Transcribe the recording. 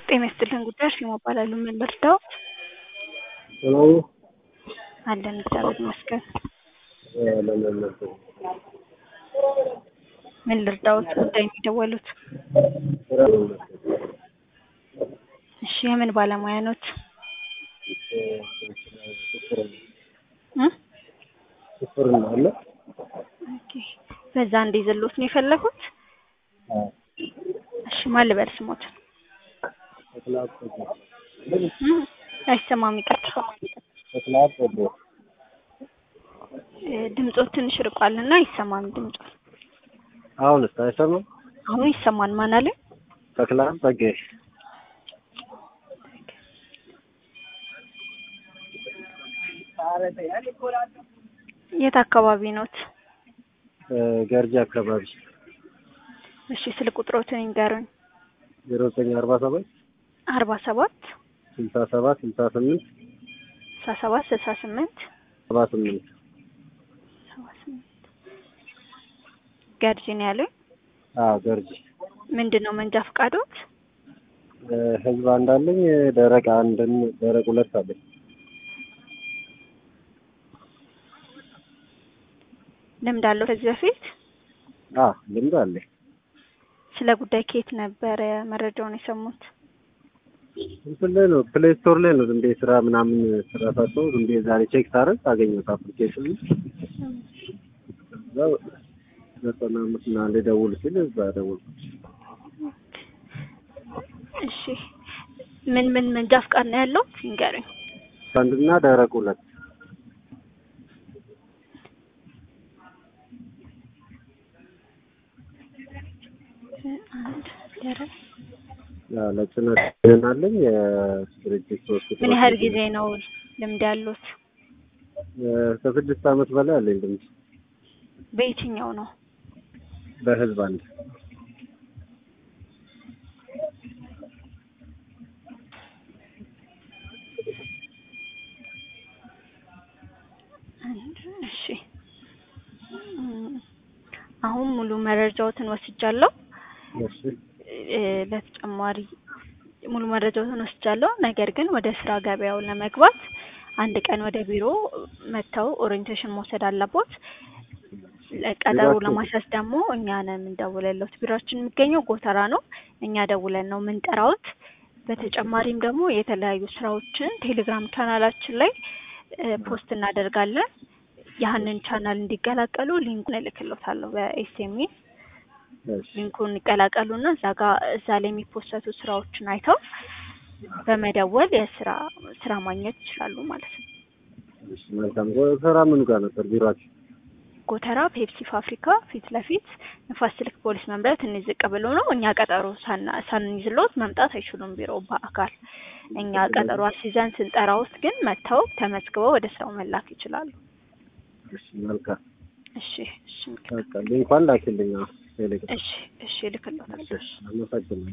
ጤና ይስጥልን ጉዳይ እርሴማ እባላለሁ። ምን ልርዳው? ሰላም ነው? አለን እግዚአብሔር ይመስገን። ለምን ነበር? ምን ልርዳዎት? ጉዳይ ነው የደወሉት? ስራ ነው ነበር። እሺ የምን ባለሙያ ኖት? እ? ሹፍር ነው አለ? ኦኬ በዛ እንዲይዝልዎት ነው የፈለጉት? አዎ። እሺ ማን ልበል ስሞትን? ተክለሀብ ጸጋ። እ? አይሰማም ይቅርታ። ተክለሀብ ጸጋ። እ፣ ድምጾት ትንሽ ርቋልና አይሰማም ድምጾ። አሁንስ አይሰማም? አሁን ይሰማል። ማን አለ? ተክለሀብ ጸጋዬ። የት አካባቢ ኖት? እ፣ ገርጂ አካባቢ እሺ ስልክ ቁጥሮትን ይንገሩኝ። ዜሮ ዘጠኝ አርባ ሰባት አርባ ሰባት ስልሳ ሰባት ስልሳ ስምንት ስልሳ ሰባት ስልሳ ስምንት ሰባ ስምንት ሰባ ስምንት ገርጂ ነው ያሉኝ። አዎ ገርጂ ምንድን ነው መንጃ ፈቃዶት? እ፣ ህዝብ አንድ አለኝ ደረቅ አንድን ደረቅ ሁለት አለኝ ልምድ አለው ከዚህ በፊት? አዎ ልምድ አለኝ ስለ ጉዳይ ከየት ነበረ መረጃውን የሰሙት? እንትን ላይ ነው ፕሌይ ስቶር ላይ ነው ዝም ብዬ ስራ ምናምን ስራ ሳጣሁ ዝም ብዬ ዛሬ ቼክ ሳደርግ አገኘሁት አፕሊኬሽኑ እዛ ዘጠና አምስት እና አንድ ደውል ሲል እዛ ደወልኩ እሺ ምን ምን መንጃ ፈቃድ ነው ያለው ይንገሩኝ። አንድና ደረቅ ሁለት አንድ ደረቅ ያው ለጭነት ይሆናለኝ የድርጅት ሶስት ምን ያህል ጊዜ ነው ልምድ ያሉት? ከስድስት ዓመት በላይ አለኝ ልምድ በየትኛው ነው? በህዝብ አንድ አንድ እሺ እም፣ አሁን ሙሉ መረጃዎትን ወስጃለሁ። እሺ እ፣ በተጨማሪ ሙሉ መረጃዎትን ወስጃለሁ። ነገር ግን ወደ ስራ ገበያው ለመግባት አንድ ቀን ወደ ቢሮ መጥተው ኦሪየንቴሽን መውሰድ አለቦት። ቀጠሮ ቢሮአችሁ? ለማስያዝ ደግሞ እኛ ነን የምንደውልልዎት። ቢሮአችን የሚገኘው ጎተራ ነው። እኛ ደውለን ነው የምንጠራዎት። በተጨማሪም ደግሞ የተለያዩ ስራዎችን ቴሌግራም ቻናላችን ላይ እ፣ ፖስት እናደርጋለን። ያህንን ቻናል እንዲቀላቀሉ ሊንኩን እልክልዎታለሁ በኤስኤምኤስ እሺ ሊንኩን ይቀላቀሉና እዛ ጋር እዛ ላይ የሚፖሰቱ ስራዎችን አይተው በመደወል የስራ ስራ ማግኘት ይችላሉ ማለት ነው። እሺ መልካም ስራ ምኑ ጋር ነበር ቢሮአችሁ? ጎተራ ፔፕሲ ፋብሪካ ፊት ለፊት ንፋስ ስልክ ፖሊስ መምሪያ ትንሽ ዝቅ ብሎ ነው። እኛ ቀጠሮ ሳና- ሳንይዝልዎት መምጣት አይችሉም ቢሮ በአካል እኛ ቀጠሮ አስይዘን ስንጠራዎት ግን መጥተው ተመዝግበው ወደ ስራው መላክ ይችላሉ። እሺ መልካም እሺ እሺ በቃ ሊንኳን ላኪልኝ አዎ ቴሌግራም እሺ እሺ እልክልዎታለሁ። እሺ አመሰግናለሁ